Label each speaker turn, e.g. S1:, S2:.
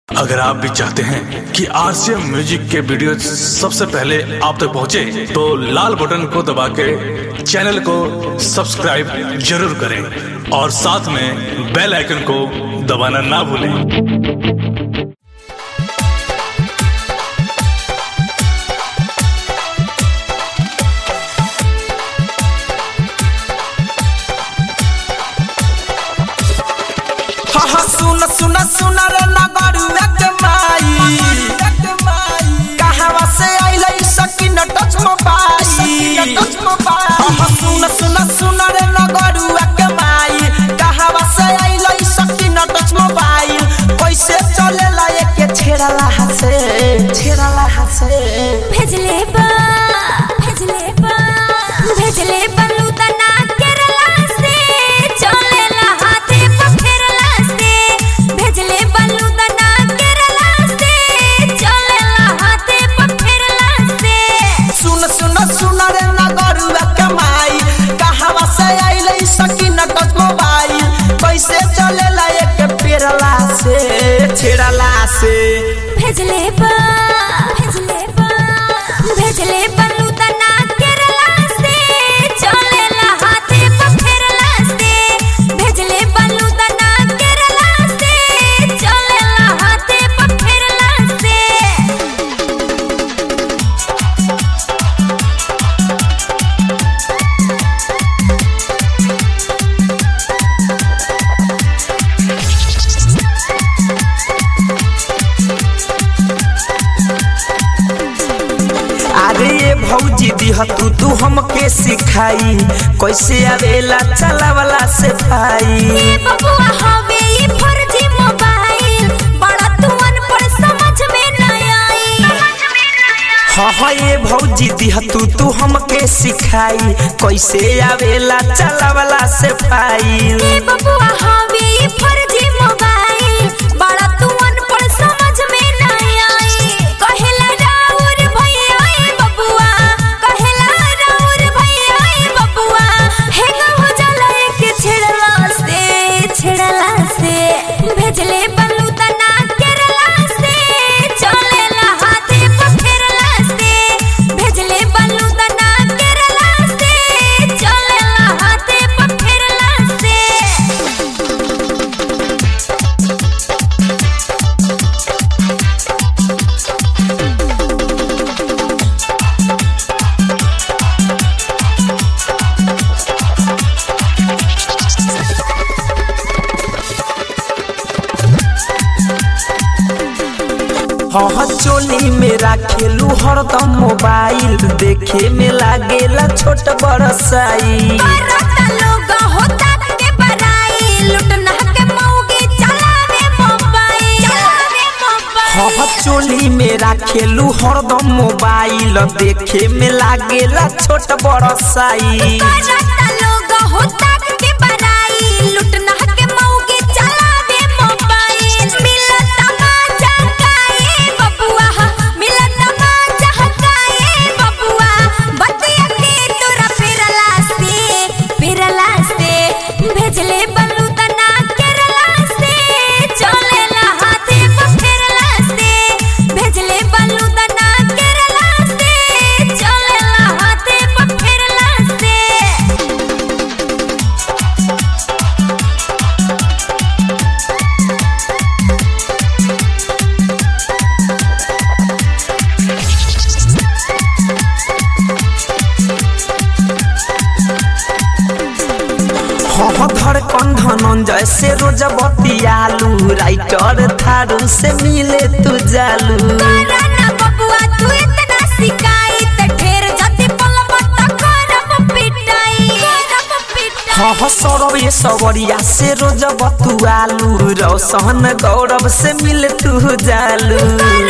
S1: अगर आप भी चाहते हैं कि आरसीएम म्यूजिक के वीडियो सबसे पहले आप तक पहुंचे, तो लाल बटन को दबा के चैनल को सब्सक्राइब जरूर करें और साथ में बेल आइकन को दबाना ना भूलें
S2: हा हा सुन सुन सुन रे नगरुआ के माई कहावा से आइले सकिन टच मोबाइल हा हा सुन सुन सुन रे नगरुआ के माई कहावा से आइले सकिन टच मोबाइल कैसे चलेला एक छेड़ला हसे छेड़ला हसे
S3: भेजले बा भेजले बा भेजले बलू तना केरला से चलेला हाथे पखेरला से भेजले बलू तना केरला से चलेला हाथे पखेरला से
S2: सुन सुन सुन रे नगरुआ के माई कहावा से आइले सकिन टच मोबाइल कैसे चलेला एक पेरला से छेड़ला से
S3: भेजले बा भेजले बा भेजले बलू तना केरला से चलेला हाथे पखेरला से भेजले बलू तना केरला से चलेला हाथे पखेरला से
S2: अरे ये भौजी दिह तू तू हमके सिखाई कैसे आवेला चलावला से भाई
S3: ए बबुआ हवे ई फर्जी मोबाइल बड़ा तू अनपढ़ समझ में न आई
S2: हाँ हाँ ये भौजी दिह तू तू हमके सिखाई कैसे आवेला चलावला से भाई
S3: ए बबुआ हवे ई फर्जी मोबाइल बड़ा तू अनपढ़ समझ में न आई कहेला राउर भैया ए बबुआ कहेला राउर भैया ए बबुआ हे हो जाला के छेड़ला से छेड़ला से भेजले बलू तना केरला से चलेला हाथे पखेरला से भेजले बलू तना केरला से चलेला हाथे पखेरला से
S2: हाँ हाँ चोली में राखेलू हरदम मोबाइल देखे में लागेला छोट बड़ साई
S3: बरता लोग होता के बड़ाई लुटना के मौगी चलावे मोबाइल चलावे मोबाइल
S2: हाँ हाँ चोली में राखेलू हरदम मोबाइल देखे में लागेला छोट बड़ साई
S3: बरता लोग होता के बड़ाई लुटना के मौगी चलावे मोबाइल मिलता मजा काए बबुआ मिलता मजा काए बबुआ बतिया के तोरा फिरला से फिरला से भेजले बलू तना केरला से चलेला हाथे पखेरला से भेजले बलू तना केरला से चलेला हाथे पखेरला से
S2: हाँ हाँ धड़कन धनंजय से रोज बतियालू राइटर थारू से मिले तू जालू
S3: राना बबुआ तू इतना सिकाई त ढेर जति पलब त करब पिटाई करब पिटाई
S2: हाँ हाँ सौरभ ये सवरिया से रोज बतुआलू रोशन गौरव से मिले तू जालू